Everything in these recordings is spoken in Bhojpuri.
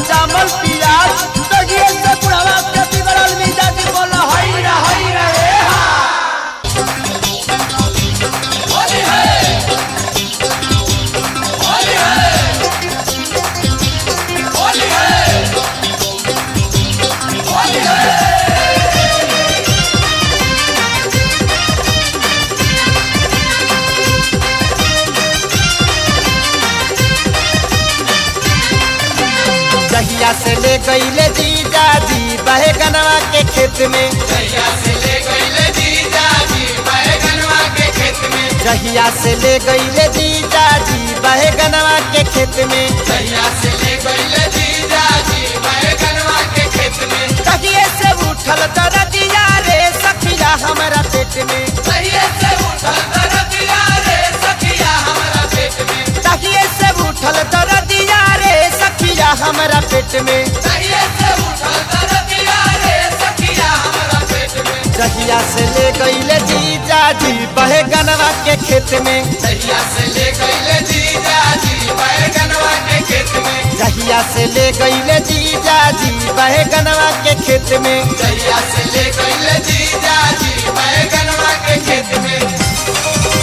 जामल पियाज तगिए से बुढ़वा के बिगड़ल मिजाज बोल हई रे हई रे ए हा होली है होली है होली है होली है जहिया से ले गईले जीजा जी बहे गनवा के खेत में जैया से ले गईले जीजा जी बैगनवा के खेत में जहिया से ले गईले जीजा जी बहे गनवा के खेत में जैया से ले गईले जीजा जी बैगनवा के खेत में तहिए से उठल दरदिया रे सखिया हमरा पेट में सहिए से उठल दरदिया रे सखिया हमरा पेट में तहिए से उठल दरदिया रे सखिया हमरा पेट में सहिए से उठल दरदिया रे सखिया हमरा पेट में जहिया से ले गईले जीजा जी बहे गनवा के खेत में जहिया से ले गईले जीजा जी बैगनवा के खेत में जहिया से ले गईले जीजा जी बहे गनवा के खेत में जहिया से ले गईले जीजा जी बैगनवा के खेत में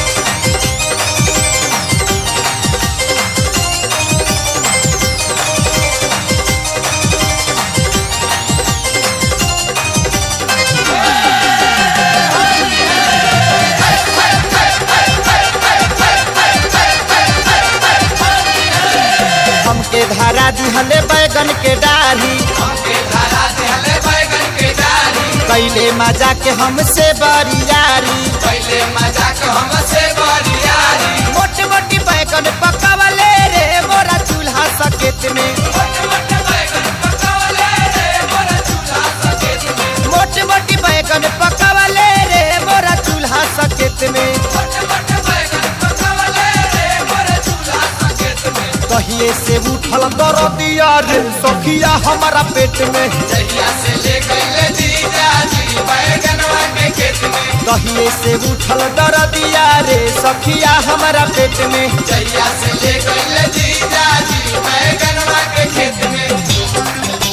हमके धारा दिहले बैगन के डाली हमके धारा देहले बैगन के डाली कैले मजा के हमसे बरियारी पहले मजाक हमसे बरियारी मोट मोटी बैगन पकावले रे मोरा चूल्हा सकेत में मोट मोट बैगन पकावले रे मोरा चूल्हा सकेत में मोट मोटी बैगन पकावले रे मोरा चूल्हा सकेत में मोट मोट बैगन पकावले रे मोरा चूल्हा सकेत में कहिए से उठल दरदिया रे सखिया हमारा पेट में जहिया से ले गईले जीजा जी बैगनवा के खेत में कहिए से उठल दरदिया रे सखिया हमारा पेट में जहिया से ले गईले जीजा जी बैगनवा के खेत में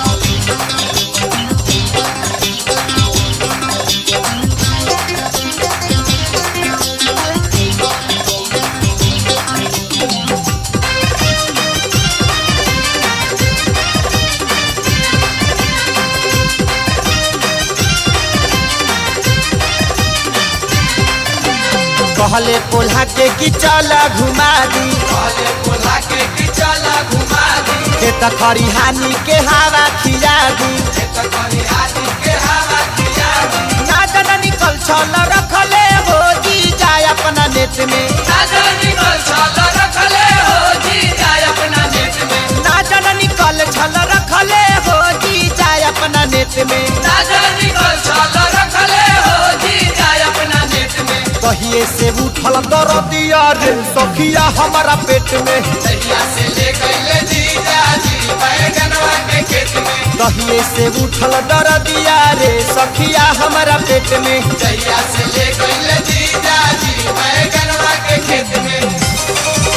कहले पोल्हा के कि चला घुमा दी कहले बोला के कि चला घुमा दी खेत खरिहानी के हवा खिया दी खेत खरिहानी के हवा खिया दी ना जना निकल छल रखले हो जी जाय अपना नेट में नाजर निकल छल रखले हो जी जाय अपना नेट में ना जना निकल छल रखले हो जी जाय अपना नेट में नाजर निकल छल रखले हो जी जाय अपना नेट में कहिए से उठल दरदिया रे सखिया हमारा पेट में जहिया से ले गईले जीजा जी बैगनवा के खेत में कहिए से उठल दरदिया रे सखिया हमारा पेट में जहिया से ले गईले जीजा जी बैगनवा के खेत में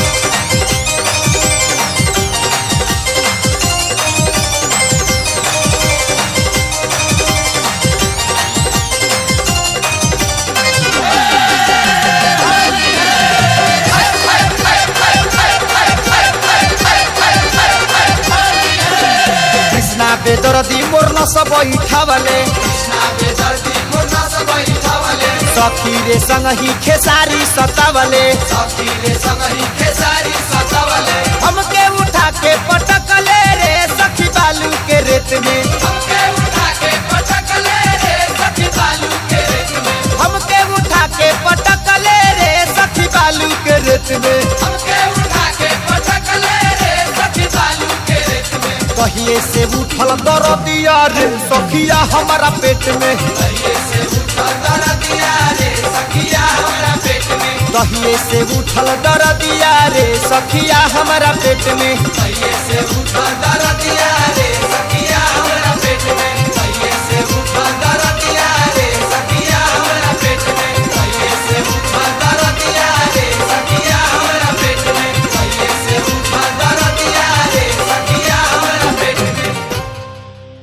कृष्णा बेदरदी मोर न सब बैठावले कृष्णा बेदर्दी मुन्ना सब बैठावले सखी रे संग ही खेसारी सतावले सखी रे संगही खेसारी सतावले हमके उठा के पटकले रे सखी बालू के रेत में हमके उठा के पटकले रे सखी बालू के रेत में हमके उठा के पटकले रे सखी बालू के रेत में हमके उठा के पटकले रे सखी बालू के रेत में कहिए से उठल दरदिया रे सखिया हमारा पेट में कहिए से उठल दरदिया रे सखिया हमरा पेट में कहिए से उठल दरदिया रे सखिया हमारा पेट में कहिए से उठल दरदिया रे